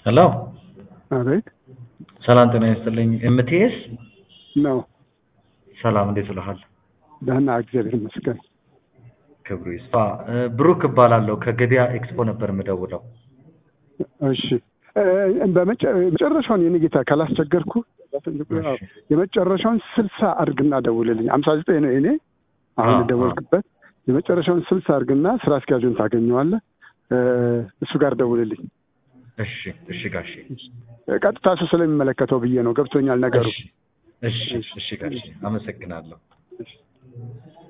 ሄሎ አቤት ሰላም ጤና ይስጥልኝ። ኤምቲኤስ ነው። ሰላም እንዴት ውለሃል? ደህና እግዚአብሔር ይመስገን። ክብሩ ይስፋ። እ፣ ብሩክ እባላለሁ ከገበያ ኤክስፖ ነበር የምደውለው። እሺ እ፣ በመጨ- መጨረሻውን የኔ ጌታ ካላስቸገርኩ እሺ። የመጨረሻውን ስልሳ አድርግና ደውልልኝ። አምሳ ዘጠኝ ነው የኔ አሁን አዎ፣ የደወልክበት። የመጨረሻውን ስልሳ አድርግና ስራ አስኪያጁን ታገኘዋለህ። እ፣ እሱ ጋር ደውልልኝ። እሺ እሺ ጋሼ ቀጥታ እሱ ስለሚመለከተው ብዬ ነው። ገብቶኛል ነገሩ። እሺ እሺ እሺ ጋሼ አመሰግናለሁ። እሺ።